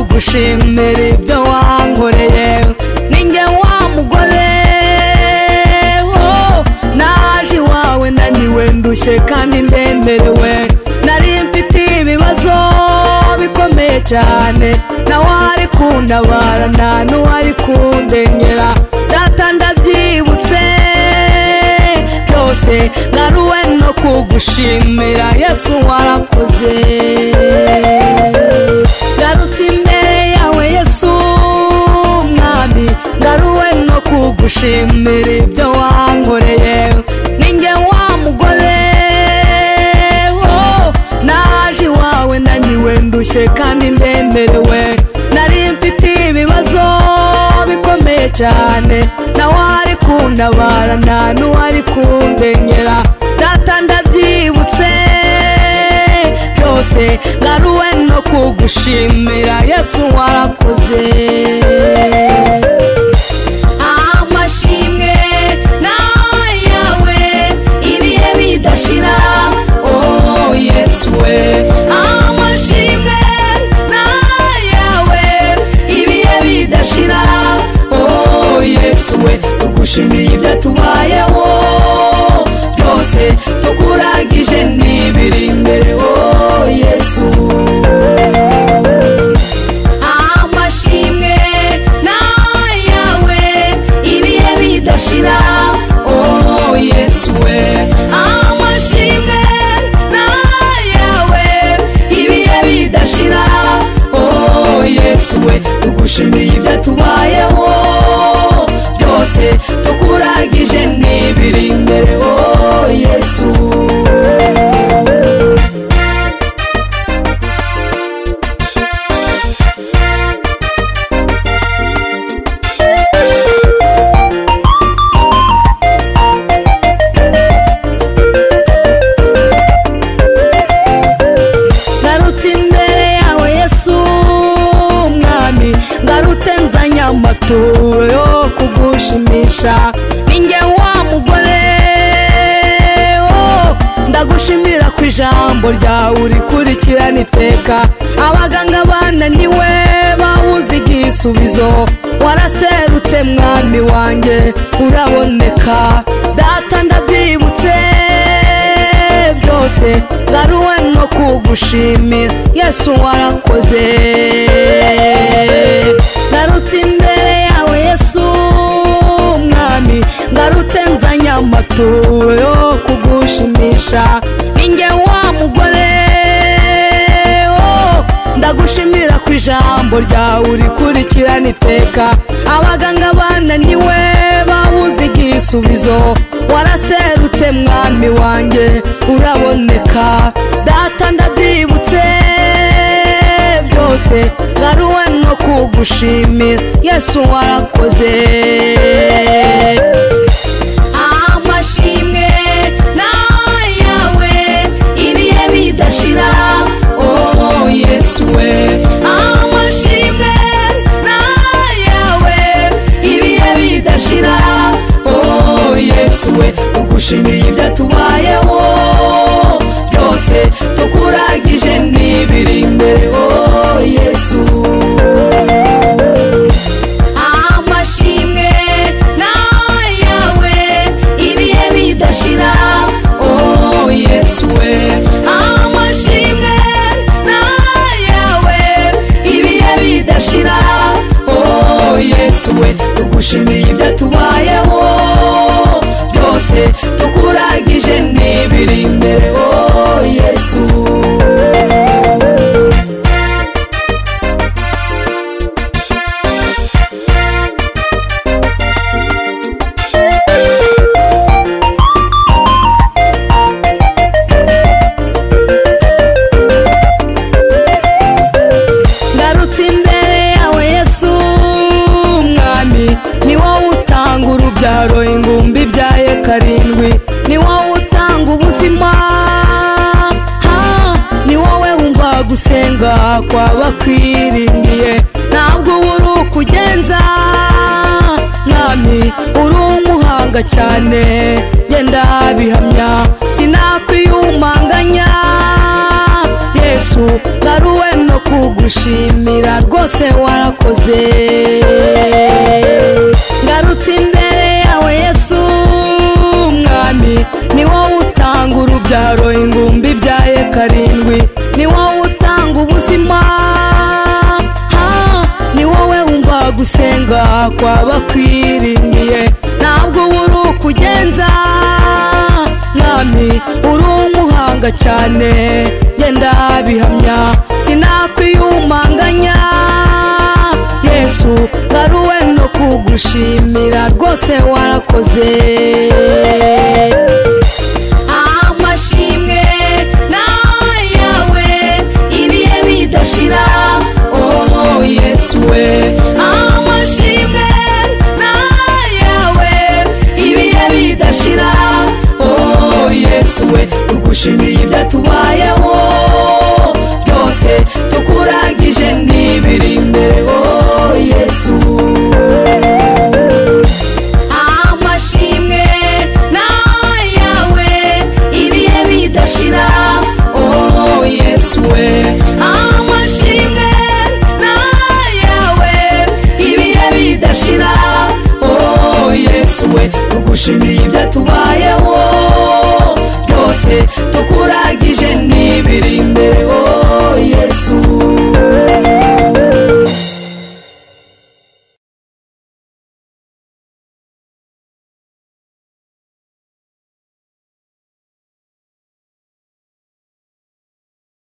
nkwishimira ibyo wankoreye ninjye wa mugore oh, naje iwawe naniwe ndushye kandi ndemerewe nari mfite ibibazo bikomeye cyane nawe ari kuntabara nta n'uwari kundengera data ndabyibutse byose naruwe no kugushimira yesu warakoze ngarutse imbere yawe yesu mwami ndaruwe no kugushimira ibyo wankoreye ninjye wa mugore oh, naje iwawe naniwe ndushye kandi ndemerewe nari mfite ibibazo bikomeye cyane nawe ari kuntabara nta n'uwari kundengera data ndabyibutse byose ngaruwe no kugushimira yesu warakoze amashimwe ni ayawe ibihe bidashira oh yesu we amashimwe ni ayawe ibihe bidashira oh yesu we tugushimiye ibyo tubayeho byose tukuragije n'ibiri imbere oh yesu amashimwe ni ayawe ibihe bidashira oh yesu we amashimwe ni ayawe ibihe bidashira oh yesu we tugushimiye ibyo tubayeho byose tukuragije n'ibiri imbere oh yesu ngarutse imbere yawe yesu mwami ngarutse nzanye amaturo yo kugushimisha ninjye wa mugore oh, ndagushimira ku ijambo ryawe urikurikirana iteka abaganga bananiwe babuze igisubizo waraserutse mwami wanjye uraboneka data ndabyibutse byose ngaruwe no kugushimira yesu warakoze ngarutse imbere yawe yesu mwami ngarutse nzanye amaturo yo kugushimisha ninjye wa mugore oh, ndagushimira ku ijambo ryawe urikurikirana iteka abaganga bananiwe babuze igisubizo waraserutse mwami wanjye uraboneka data ndabyibutse byose ngaruwe no kugushimira yesu warakoze amashimwe ni ayawe ibihe bidashira oh yesu we amashimwe ni ayawe ibihe bidashira oh yesu we tugushimiye ibyo tubayeho byose tukuragije n'ibiri imbere oh yesu amashimwe ni ayawe ibihe bidashira oh yesu we amashimwe ni ayawe ibihe bidashira oh yesu we tugushimiye ibyo tubayeho byose tukuragije n'ibiri imbere oh yesu ngarutse imbere yawe yesu mwami ni wowe utanga urubyaro ingumbi ibyaye karindwi ni wowe utanga ubuzima ha, ni wowe wumva gusenga kw'abakwiringiye ntabwo uba uri ukugenza mwami uri umuhanga cyane genda bihamya sinakwiyumanganya yesu ngaruwe no kugu ndagushimira rwose warakoze ngarutse imbere yawe yesu umwami ni wowe utanga urubyaro ingumbi byaye karindwi ni wowe utanga ubuzima ha, ni wowe wumva gusenga kw'abakwiringiye ntabwo uri ukugenza mwami uri umuhanga cyane genda bihamya sinakwiyumanganya yesu ngaruwe no kugushimira rwose warakoze amashimwe ni ayawe ibihe bidashira oh yesu we amashimwe ni ayawe ibihe bidashira oh yesu we tugushimiye ibyatubayeho byose tukurangije n'ibiri imbere oh yesu amashimwe ni ayawe ibihe bidashira oh yesu we amashimwe ni ayawe ibihe bidashira oh yesu we tugushimiye